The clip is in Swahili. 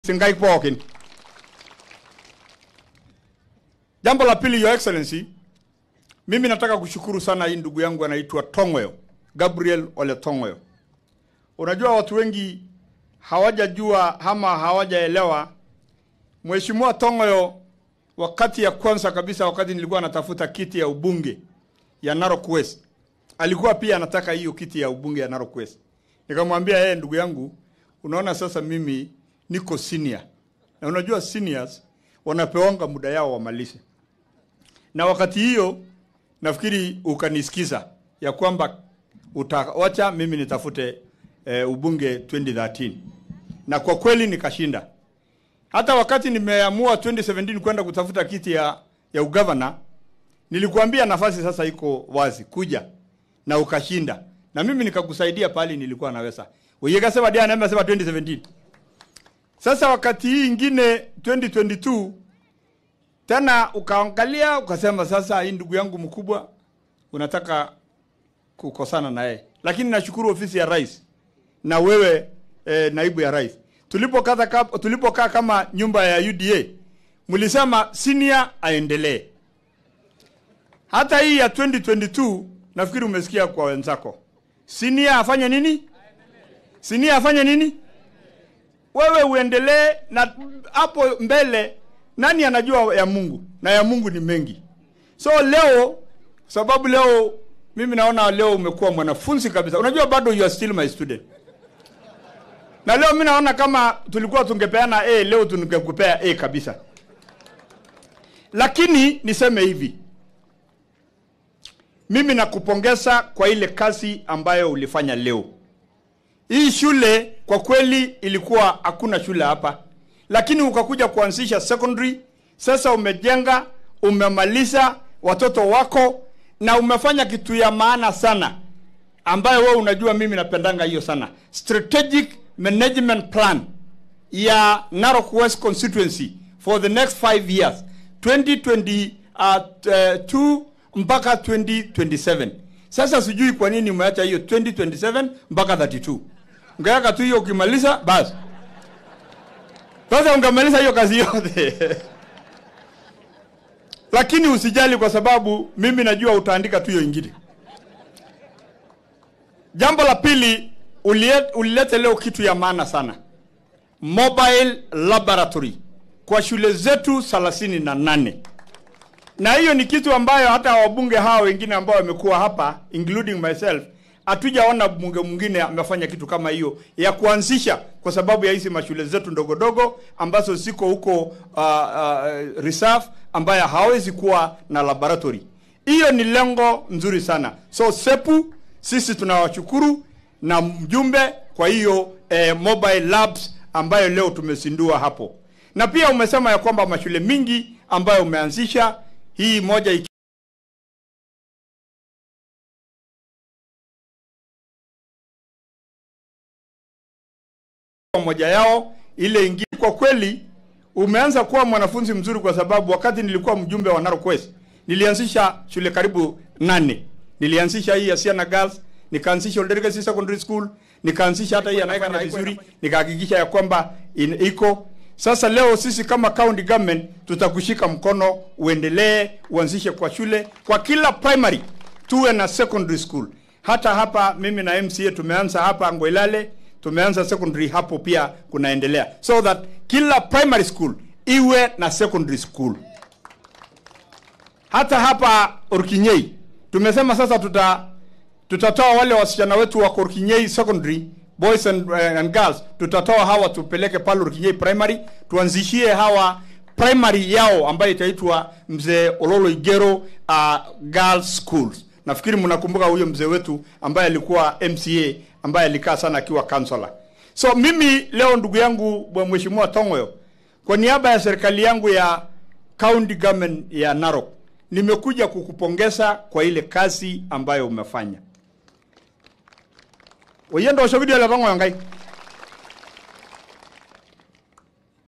singai pookin. Jambo la pili, Your Excellency, mimi nataka kushukuru sana hii ndugu yangu anaitwa Tongoyo, Gabriel Ole Tongoyo. Unajua watu wengi hawajajua ama hawajaelewa Mheshimiwa Tongoyo, wakati ya kwanza kabisa, wakati nilikuwa natafuta kiti ya ubunge ya Narok West, alikuwa pia anataka hiyo kiti ya ubunge ya Narok West. Nikamwambia yeye, ndugu yangu, unaona sasa mimi niko senior, na unajua seniors wanapewanga muda yao wamalize, na wakati hiyo nafikiri ukanisikiza ya kwamba utawacha mimi nitafute e, ubunge 2013 na kwa kweli nikashinda. Hata wakati nimeamua 2017 kwenda kutafuta kiti ya, ya ugavana, nilikuambia nafasi sasa iko wazi, kuja na ukashinda, na mimi nikakusaidia pale nilikuwa naweza. Wewe kasema dia na sema 2017. Sasa wakati hii ingine 2022 tena ukaangalia ukasema, sasa hii ndugu yangu mkubwa unataka kukosana na yeye, lakini nashukuru ofisi ya rais na wewe eh, naibu ya rais tulipokaa tulipokaa kama nyumba ya UDA mlisema senior aendelee. Hata hii ya 2022 nafikiri umesikia kwa wenzako, senior afanye nini? Senior afanye nini? Wewe uendelee, na hapo mbele nani anajua ya Mungu, na ya Mungu ni mengi. So leo, sababu leo mimi naona leo umekuwa mwanafunzi kabisa. Unajua bado you are still my student na leo mimi naona kama tulikuwa tungepeana A, leo tungekupea A kabisa. Lakini niseme hivi, mimi nakupongeza kwa ile kazi ambayo ulifanya leo. Hii shule kwa kweli ilikuwa hakuna shule hapa, lakini ukakuja kuanzisha secondary. Sasa umejenga, umemaliza watoto wako, na umefanya kitu ya maana sana, ambayo wewe unajua mimi napendanga hiyo sana, strategic management plan ya Narok West constituency for the next five years 2022 uh, mpaka 2027. Sasa sijui kwa nini umeacha hiyo 2027 mpaka 32. Ungeweka tu hiyo ukimaliza basi. Sasa ungemaliza hiyo kazi yote. Lakini usijali kwa sababu mimi najua utaandika tu hiyo ingine. Jambo la pili ulilete leo kitu ya maana sana, mobile laboratory kwa shule zetu thelathini na nane na hiyo ni kitu ambayo hata wabunge hawa wengine ambao wamekuwa hapa including myself hatujaona bunge mwingine amefanya kitu kama hiyo ya kuanzisha, kwa sababu ya hizi mashule zetu ndogo ndogo ambazo ziko huko uh, uh, reserve ambayo hawezi kuwa na laboratory. Hiyo ni lengo nzuri sana, so sepu sisi tunawashukuru na mjumbe kwa hiyo eh, mobile labs ambayo leo tumezindua hapo, na pia umesema ya kwamba mashule mingi ambayo umeanzisha hii moja iki moja yao ile ingine. Kwa kweli umeanza kuwa mwanafunzi mzuri, kwa sababu wakati nilikuwa mjumbe wa Narok West nilianzisha shule karibu nane. Nilianzisha hii ya Siana Girls nikaanzisha Old Legacy Secondary School, nikaanzisha hata hii anaifanya vizuri, nikahakikisha ya kwamba iko sasa. Leo sisi kama county government tutakushika mkono, uendelee uanzishe kwa shule kwa kila primary, tuwe na secondary school. Hata hapa mimi na MCA tumeanza hapa Ngwelale, tumeanza secondary hapo pia kunaendelea, so that kila primary school iwe na secondary school. Hata hapa Orkinyei tumesema sasa tuta tutatoa wale wasichana wetu wa Korkinyei Secondary boys and, uh, and girls, tutatoa hawa tupeleke pale Korkinyei Primary, tuanzishie hawa primary yao ambayo itaitwa Mzee Ololo Igero uh, Girls Schools. Nafikiri mnakumbuka huyo mzee wetu ambaye alikuwa MCA ambaye alikaa sana akiwa counselor. So mimi leo ndugu yangu Mheshimiwa Tongoyo, kwa niaba ya serikali yangu ya county government ya Narok, nimekuja kukupongeza kwa ile kazi ambayo umefanya oyendo osho video la bango yangai